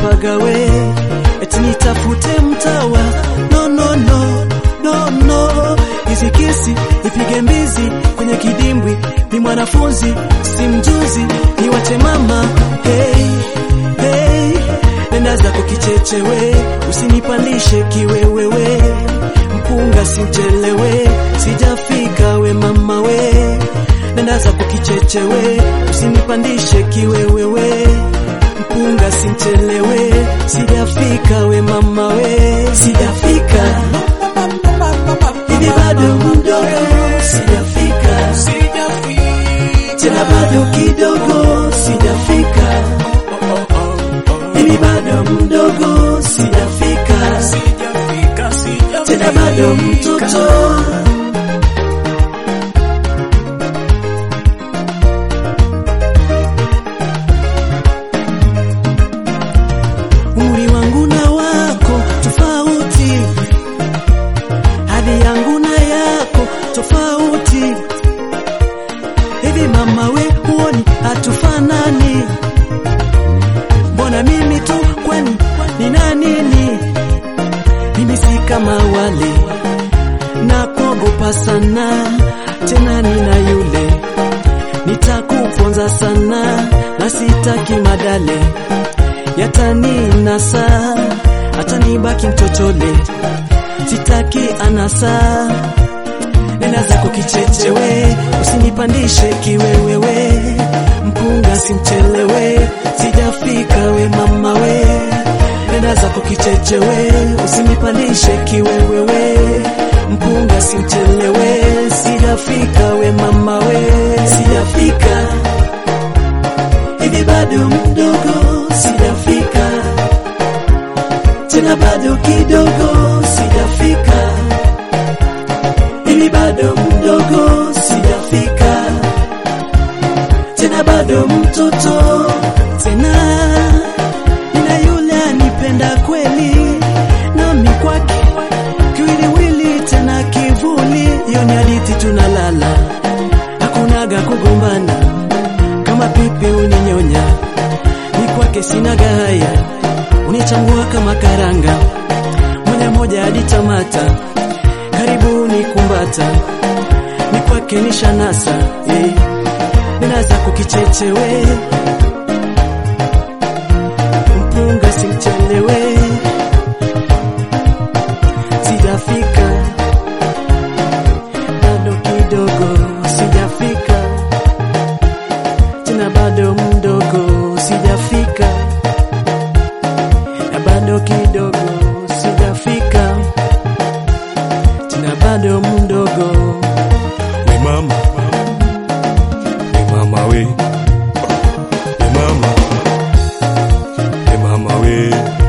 nipagawe, eti nitafute mtawa. No, no, no, no, no, hizi kisi nipige mbizi kwenye kidimbwi. Ni mwanafunzi si mjuzi, niwache mama. Hey, hey, nenda zako kichechewe, usinipandishe kiwewewe, mpunga simchelewe, sijafika we mama we, nenda zako kichechewe, usinipandishe kiwewewe, mpunga simchelewe, sijafika we mama we, sijafika hivi bado mdogo, sijafika tena bado kidogo, sijafika hivi bado mdogo, sijafika tena bado mtoto. Umri wangu na wako tofauti, hadi yangu na yako tofauti. Hivi mama we, huoni hatufanani? Mbona mimi tu, kwani nina nini? Mimi si kama wale na kuogopa sana, tena nina yule nitakuponza sana, na sitaki madale yataninasa, atanibaki mtochole, sitaki anasa nenda zako kichechewe, usinipandishe kiwewewe, mpunga simchelewe, sijafika we mama we, nenda zako kichechewe, usinipandishe kiwewewe, mpunga simchelewe, sijafika we mama we, sijafika hivi bado mdogo, sijafika tena bado kidogo, sijafika ili bado mdogo, sijafika tena bado mtoto tena, nina yule anipenda kweli, nami kwake kiwiliwili tena kivuli, hiyo ni hadithi tunalala, hakunaga kugombana, kama pipi uninyonya, ni kwake sinaga haya, unichambua kama karanga, moja moja hadi tamata karibuni kumbata ni kwake ni shanasa eh. ninaza kukichechewe mpunga simchelewe sijafika bado kidogo sijafika tena bado mdogo sijafika na bado kidogo sijafika tena bado mdogo. We mama, we mama we, we mama, we mama we.